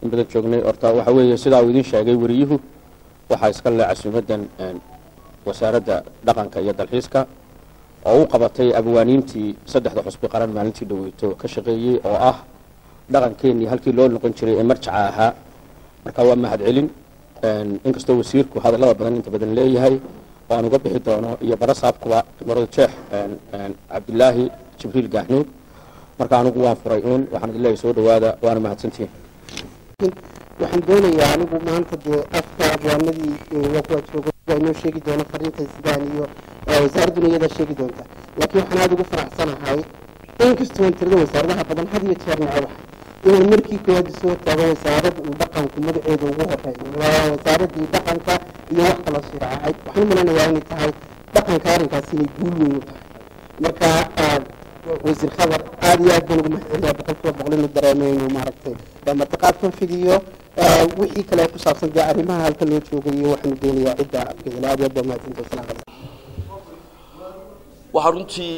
in badan joognay horta waxa weeye sidaa uu idin sheegay wariyuhu waxaa iska le casuumadan wasaaradda dhaqanka iyo dalxiiska oo u qabatay abwaaniintii saddexda xusbi qaran maalintii dhaweyto ka shaqeeyey oo ah dhaqankeenii halkii loo noqon jiray ee marjaca ahaa marka waa mahad celin inkastoo wasiirku hadallada badan inta badan leeyahay oo aan uga bixi doono iyo barasaabkuba marada jeex cabdilaahi jibriil gaaxnuud marka anigu waan furay uun waxaan idin leeyahay soo dhawaada waana mahadsantihiin waxaan doonayaa anigu maanta dee afka abwaanadii waa kuwa joogo inoo sheegi doono fariintay sidaan iyo wasaaradduna iyadaa sheegi doonta laakiin waxaan aada ugu faraxsanahay inkastoo tirada wasaaradaha badan had iyo jeer nacabax inaan markii koowaad soo taago wasaaradda uu dhaqanku magaceeda ugu horeeyo waa wasaaradii dhaqanka iyo wax kala shiraacay waxaan u maleynayaa inay tahay dhaqanka arrinkaas inay guul weyn u tahay marka wasiir khabar aada iyo aad baan ugu mahadceliyaa boqolkiiba boqol inuu dareemay inuu maaragtay mataqaad ka fidiyo wixii kale ku saabsan dee arrimaha halka loo joogayo waxaanu doonayaa cidda afkeedana aad iyo aad baa mahadsantahay wasalaamu calaykum waxaa runtii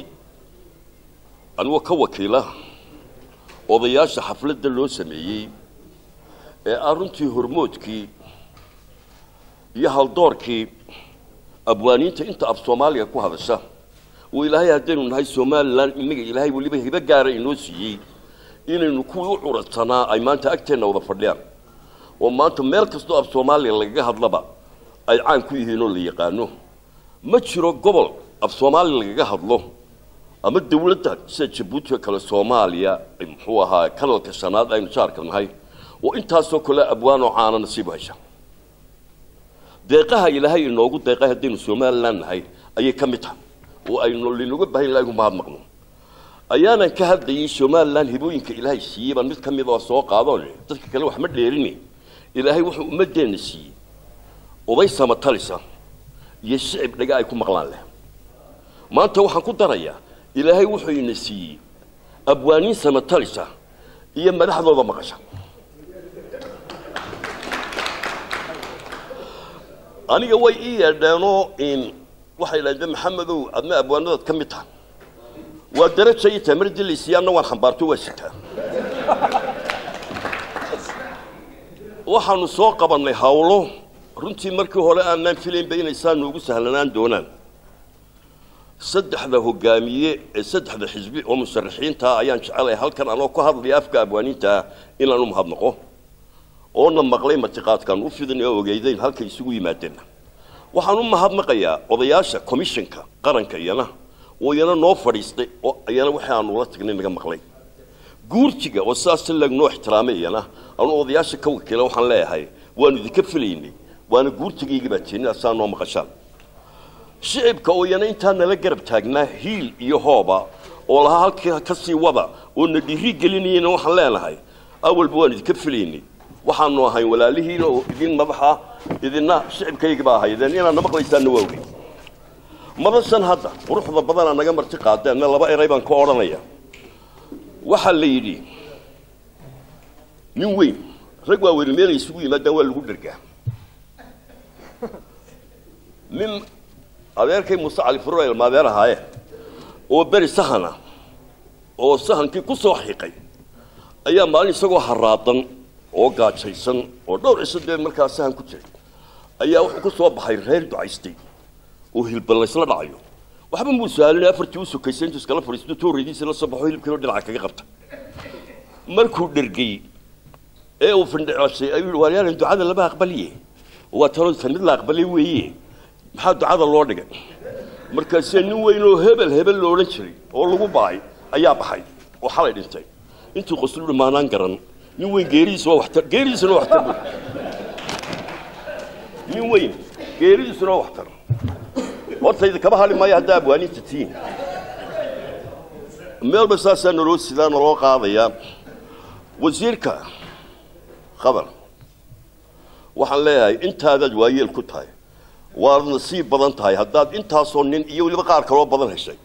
anigoo ka wakiila odayaasha xafladda loo sameeyey ee ah runtii hormoodkii iyo haldoorkii abwaaniinta inta af soomaaliga ku hadasha oo ilaahay haddaynu nahay somalilan inaga ilaahay weliba hibo gaara inoo siiyey inaynu kuwii u curadsanaa ay maanta agteenna wada fadhiyaan oo maanta meel kastoo af soomaaliya lagaga hadlaba ay caan ku yihiin oo la yaqaano ma jiro gobol af soomaaliya lagaga hadlo ama dawladda sida jabuuti oo kale soomaaliya muxuu ahaa kanalka shanaad aynu jaarka nahay oo intaasoo kale abwaanoo caana nasiibu hesha deeqaha ilaahay inoogu deeqay haddaynu somalilan nahay ayay ka mid tahay oo aynu linoga bahan ilahay ku mahadnaqno ayaanan ka hadlayay somalilan hibooyinka ilaahay siiyey baan mid ka mid oo soo qaadoon dadka kale wax ma dheerini ilaahay wuxuu ummadeenna siiyey oday samatalisa iyo shicib dhaga ay ku maqlaan leh maanta waxaan ku darayaa ilaahay wuxuu ina siiyey abwaaniin samatalisa iyo madaxdooda maqasha aniga way ii yeedheenoo in waxay idhahdeen maxamedow adna abwaanadaad ka mid tahay waa daraja ii tahay mar dilaysiyaanna waan xambaarto waa sitaa waxaanu soo qabannay hawlo runtii markii hore aanaan filaynba inay saa noogu sahlanaan doonaan saddexda hogaamiye ee saddexda xisbi oo musharaxiintaa ayaan jecelahay halkan anoo ku hadlaya afka abwaaniintaa inaan u mahadnaqo oona maqlay martiqaadkaan u fidin oo ogeydayn halkay isugu yimaadeen waxaan u mahadnaqayaa odayaasha commissionka qaranka iyana oo iyana noo fadhiistay oo iyana wixii aanu ula tagnay naga maqlay guurtiga oo sidaas si lagnoo ixtiraamay iyana anu odayaasha ka wakiila waxaan leeyahay waanu idinka filaynay waana guurtigayga baa jeedin asaa noo maqashaan shicibka oo iyana intaa nala garab taagnaa hiil iyo hooba oo lahaa halkii ka sii wada oo na dhiiri gelinayana waxaan leenahay awalba waan idinka filaynay waxaanu ahay walaalihiin oo idin madaxa idina shicibkayga baa ahaydeen inaadna maqlaysaanna waa ogey madashan hadda quruxda badana naga marti qaadeenna laba eray baan ka odhanaya waxaa la yidhi nin weyn rag waaweyn meelay isugu yimaadaan waa lagu dhergaa nin adeerkay muuse cali furel maadeer ahaaye oo beri sahana oo sahankii ku soo xiiqay ayaa maalin isagoo haraadan oo gaajaysan oo dhowr ciso dee markaa sahan ku jiray ayaa wuxuu ku soo baxay reer ducaystay oo hilban laysla dhacayo waxba muu saalina afartii u sokaysay intuu iskala fadhiisto tooreydiisa la soo baxo hilibkiinoo dhinaca kaga qabta markuu dhergay ee uu findhicoshay ayuu yihi waaryaalan ducada lama aqbaliye waa talo tan mid la aqbalay weeye maxaa ducada loo dhigay markaasee nin weyn oo hebel hebel lo odhan jiray oo lagu baay ayaa baxay oo xalay dhintay intuu qosluhi maanaan garan nin weyn geeridiisa waa waxtar geeridiisuna waa waxtar buy nin weyn geeridiisuna waa waxtar hortayda kama hadhi maayo haddaa abwaaninta tiin meelba saasaa naloo sidaa naloo qaadayaa wasiirka khabar waxaan leeyahay intaadaad waayeel ku tahay waad nasiib badan tahay haddaad intaasoo nin iyo weliba qaar kaloo badan heshay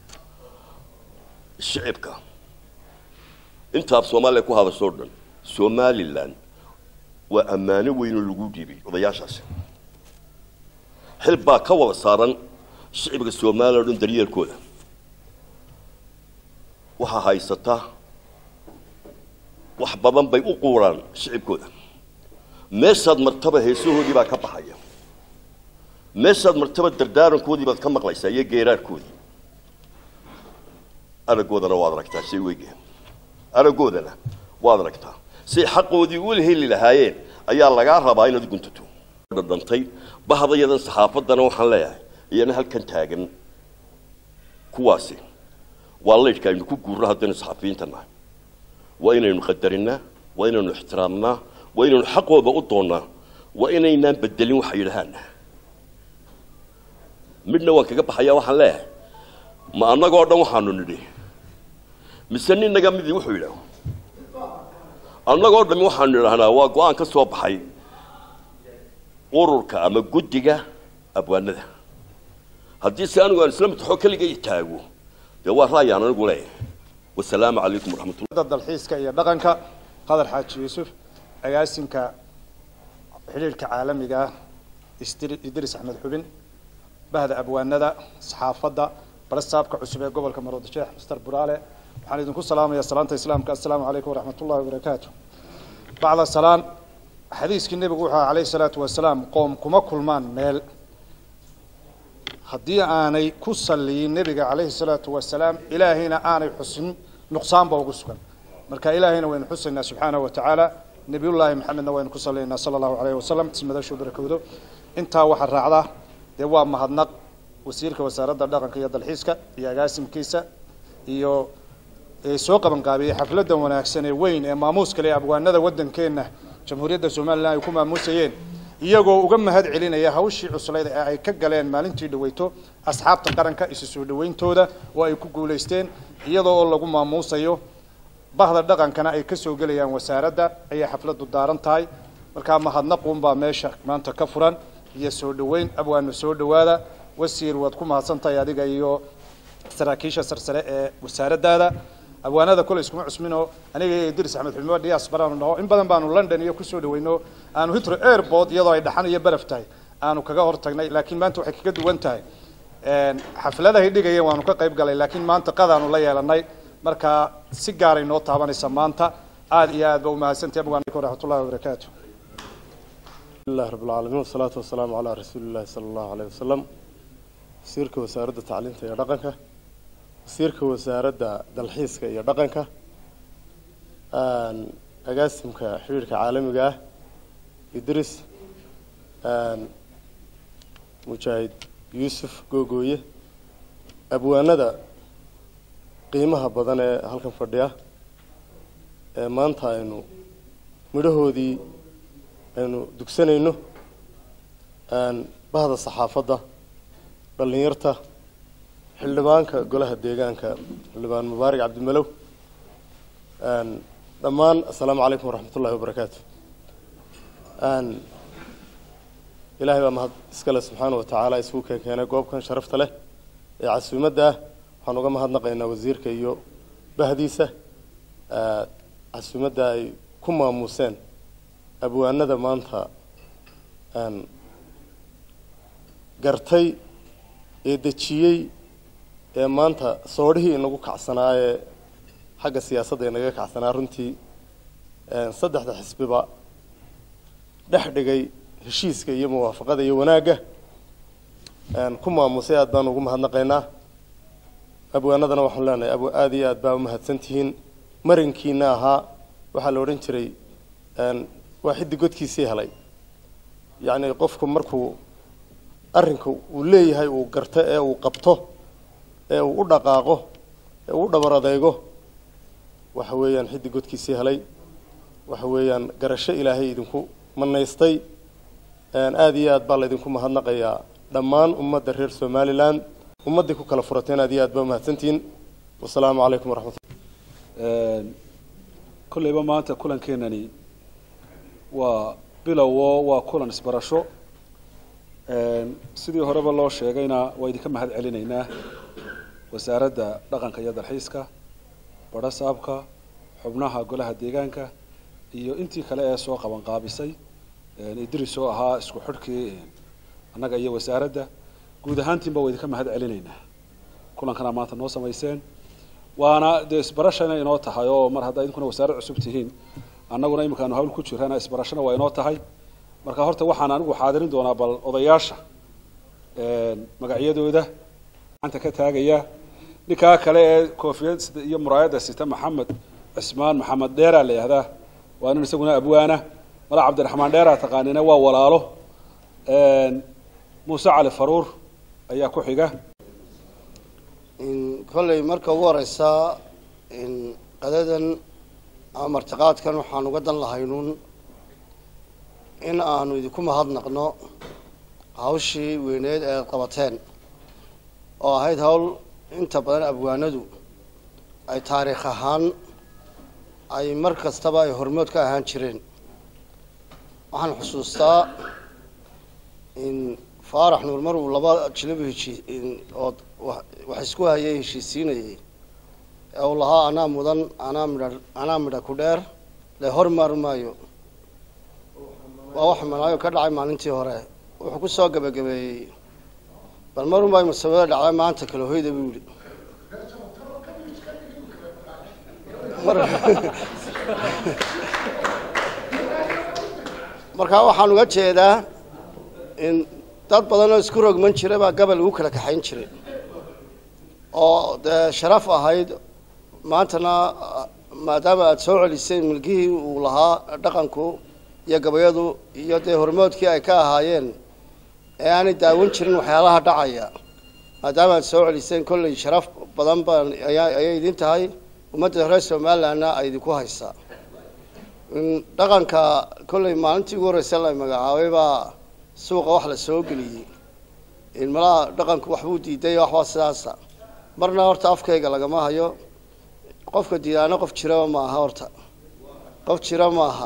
shicibka intaaf soomaaliya ku hadashoo dhan somalilan waa ammaano weynoo lagu dhiibay odayaashaasi xil baa ka wada saaran shicibka soomaaliya o dhan daryeelkooda waxaa haysata wax badan bay u quuraan shicibkooda meeshaad martaba heesahoodii baa ka baxaya meeshaad martaba dardaarankoodii baad ka maqlaysaa iyo geeraarkoodii araggoodana waad aragtaa say weyge araggoodana waad aragtaa say xaqoodii u heli lahaayeen ayaa lagaa rabaa inaad guntato dhadhantay bahdayadan saxaafaddana waxaan leeyahay iyana halkan taagan kuwaasi waa laydhka aynu ku guurno haddaynu saxafiyiinta nahay waa inaynu qadarinnaa waa inaynu ixtiraamnaa waa inaynu xaqooda u doonnaa waa inaynaan bedelin waxa yidhahaan midna waan kaga baxayaa waxaan leeyahay ma annagoo dhan waxaanu nidhi mise ninaga midii wuxuu yidhaah annagoo dhami waxaanu idhahnaa waa go-aan ka soo baxay ururka ama guddiga abwaanada haddii se anigu aan isla mataxo keligay taago dee waa ra'yaan anigu leeyahay wasalaamu calaykum waraxmatullah dalxiiska iyo dhaqanka qadar xaaji yuusuf agaasinka xidhiirhka caalamiga ah idris axmed xubin bahda abwaanada saxaafadda barasaabka cusub ee gobolka maroodisheex mister buraale waxaan idinku salaamayaa salaanta islaamka assalaamu calaykum waraxmat ullahi wabarakaatu bacda salaan xadiiskii nebigu wuxuu aha calayhi salaatu wasalaam qoom kuma kulmaan meel haddii aanay ku saliyin nebiga calayhi salaatu wasalaam ilaahayna aanay xusin nuqsaanba ugu sugan marka ilaahayna waynu xusaynaa subxaanahu watacaala nebiyullaahi maxamedna waynu ku salinaynaa sala allahu calayhi wasalam tismadashu barakowdo intaa waxaa raacda dee waa mahadnaq wasiirka wasaaradda dhaqanka iyo dalxiiska iyo agaasimkiisa iyo soo qaban qaabiyey xafladdan wanaagsan ee weyn ee maamuus kale abwaanada waddankeenna jamhuuriyadda somalilan ay ku maamuusayeen iyagoo uga mahad celinaya hawshii cuslayd ee ay ka galeen maalintii dhaweyto asxaabta qaranka isu soo dhawayntooda oo ay ku guulaysteen iyadoo oo lagu maamuusayo bahda dhaqankana ay kasoo gelayaan wasaaradda ayay xafladdu daaran tahay markaa mahadnaquunbaa meesha maanta ka furan iyo soo dhaweyn abwaanu soo dhawaada wasiir waad ku mahadsantahay adiga iyo saraakiisha sarsare ee wasaaraddaada abwaanada kole iskuma cusminoo aniga iyo idris axmed xulmo dhias baraanu naho in badan baanu london iyo kusoo dhaweyno aanu hitro airport iyadoo ay dhaxan iyo baraf tahay aanu kaga hor tagnay laakiin maanta waxay kaga duwan tahay xafladahay dhigayeen waanu ka qayb galay laakiin maanta qadaanu la yeelanay marka si gaaray noo taabanaysa maanta aada iyo aad ba umahadsantahi abwaan waraxmat ullahi wabarakaatu لله رب العالمين والصلاة والسلام على رسول الله صلى الله عليه وسلم وسيرك وسارة تعليم يا دقنك وسيرك وسارة دلحيسك يا دقنك أن أقاسمك حبيرك عالمي جاه يدرس أن مجاهد يوسف جوجوية أبو أندا قيمها بدن هلكن فرديا ما أنت إنه مدهودي aynu dugsanayno bahda saxaafadda dhallinyarta xildhibaanka golaha deegaanka xildhibaan mubaarak cabdimalow dhammaan assalaamu calaykum waraxmat ullahi wabarakaatu ilaahay baa mahad iskale subxaana wa tacaala isugu keen keenay goobkan sharafta leh ee casuumadda ah waxaan uga mahadnaqaynaa wasiirka iyo bahdiisa casuumadda ay ku maamuuseen abwaanada maanta gartay ee dejiyey ee maanta soodhihii inagu kacsanaa ee xagga siyaasadda inaga kacsanaa runtii saddexda xisbiba dhex dhigay heshiiska iyo muwaafaqada iyo wanaagga ku maamusay aad baan ugu mahadnaqaynaa abwaanadana waxaan leenahay ab aada iyo aad baa umahadsan tihiin marinkiina ahaa waxaa la odhan jiray waa xiddi godkiisii helay yacni qofku markuu arrinka uu leeyahay uu garto ee uu qabto ee uu u dhaqaaqo ee uu u dhabar adeego waxa weeyaan xiddi godkiisii helay waxa weeyaan garasho ilaahay idinku manaystay aada iyo aad baa laydinku mahadnaqayaa dhammaan ummadda reer somalilan ummaddii ku kala furateen aad iyo aad baa umahadsantihiin wasalaamu calaykum waraxmatullah kolleyba maanta kulankeenani waa bilowo waa kulan isbarasho sidii horeba loo sheegayna waa idinka mahad celinaynaa wasaaradda dhaqanka iyo dalxiiska badho saabka xubnaha golaha deegaanka iyo intii kale ee soo qaban qaabisay idris oo ahaa isku xidhkii annaga iyo wasaaradda guud ahaantiinba waa idinka mahad celinaynaa kulankana maanta noo samayseen waana dee isbarashana inoo tahay oo mar haddaa idinkuna wasaarad cusub tihiin annaguna iminkaanu hawl ku jirana isbarashana waa inoo tahay marka horta waxaan anigu xaadirin doonaa bal odayaasha magacyadooda gacanta ka taagaya ninkaa kale ee koofiyad iyo muraayadda sita maxamed cismaan maxamed dheeraa la yihahdaa waa nin isaguna abwaana mala cabdiraxmaan dheeraa taqaanina waa walaalo muuse cali faruur ayaa ku xiga kolley marka ugu horeysa qadadan ama martiqaadkan waxaan uga dan lahaynuun in aanu idinku mahadnaqno hawshii weyneed ee qabateen oo ahayd hawl inta badan abwaanadu ay taariikh ahaan ay mar kastaba ay hormood ka ahaan jireen waxaan xusuustaa in faarax nuur mar uu laba jilaba heshii oo wax isku hayay heshiisiinayay ee uu lahaa anaa mudan anaa midha anaa midha ku dheer le hormar maayo waa wax manaayo ka dhacay maalintii hore wuxuu ku soo gebagabeeyey bal mar unbaa musawiro dhacday maanta kale hoyda buu yihi markaa waxaan uga jeedaa in dad badan oo isku rogman jira baa gabal lagu kala kaxayn jiray oo dee sharaf ahayd maantana maadaama aada soo celisay milgihii uu lahaa dhaqanku iyo gabayadu iyo dee hormoodkii ay ka ahaayeen ee aanay daawan jirin waxyaalaha dhacaya maadaama aada soo celiseen kolley sharaf badan baan ayaa ayay idin tahay ummadda reer somalilandna ay idinku haysaa dhaqanka kolley maalintii ugu horreysa la magacaabay baa suuqa wax la soo geliyey malaha dhaqanku waxbuu diiday waxbaa sidaasa marna horta afkayga lagama hayo qofka diidaana qof jiraba maaha horta qof jira maaha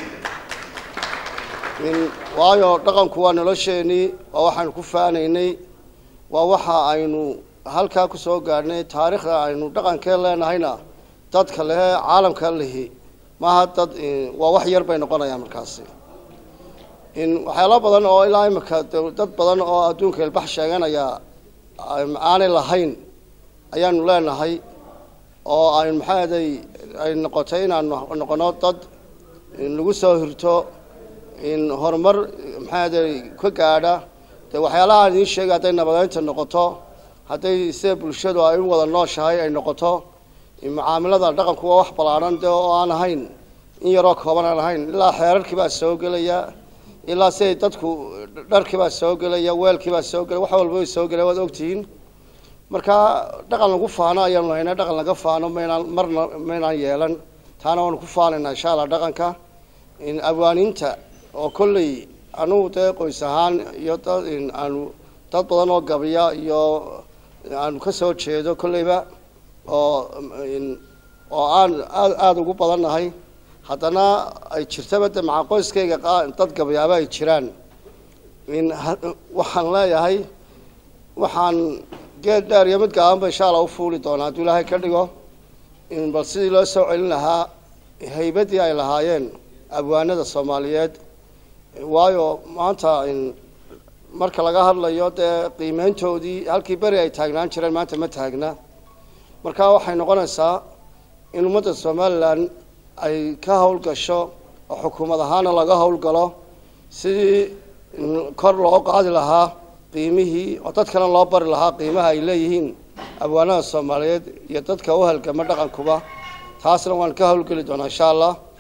waayo dhaqanku waa nolosheenii waa waxaanu ku faanaynay waa waxa aynu halkaa kusoo gaadhnay taariikhda aynu dhaqankeen leenahayna dadka lehe caalamka lihi maaha dad waa wax yar bay noqonayaan markaasi waxyaalo badan oo ilaa imika dad badan oo adduunka ilbax sheeganaya aanay lahayn ayaanu leenahay oo aynu maxaaday ay noqotay inaanu noqono dad lagu soo hirto horumar maxaaday ka gaadha dee waxyaalaha aan idiin sheegay hadday nabadeynta noqoto hadday sida bulshadu ay u wada nooshahay ay noqoto mucaamilada dhaqanku waa wax ballaadhan de oo aan ahayn in yaroo kooban aan ahayn ilaa xeerarkii baa soo gelaya ilaa siday dadku dharkii baa soo gelaya weelkii baa soo gelaya wax walba way soo gelaya waad ogtihiin marka dhaqan lagu faano ayaanu haynaa dhaqan laga faano maynaan marna maynaan yeelan taana waanu ku faanaynaa insha allah dhaqanka abwaaniinta oo kolley anugu dee qoys ahaan iyo dad aanu dad badan oo gabiya iyo aanu ka soo jeedo kolleyba oo oo aan aad aada ugu badannahay haddana ay jirtaba de maca qoyskayga dad gabayaaba ay jiraan waxaan leeyahay waxaan geed dheer iyo mid gaabanba insha allah u fuuli doonaa hadduu ilaahay ka dhigo bal sidii loo soo celin lahaa haybaddii ay lahaayeen abwaanada soomaaliyeed waayo maanta marka laga hadlayo dee qiimeyntoodii halkii beri ay taagnaan jireen maanta ma taagna marka waxay noqonaysaa in ummadda somalilan ay ka howlgasho oo xukuumad ahaana laga howlgalo sidii kor loo qaadi lahaa qiimihii oo dadkana loo bari lahaa qiimaha ay leeyihiin abwaanada soomaaliyeed iyo dadka u halgama dhaqankuba taasna waan ka howlgeli doonaa insha allah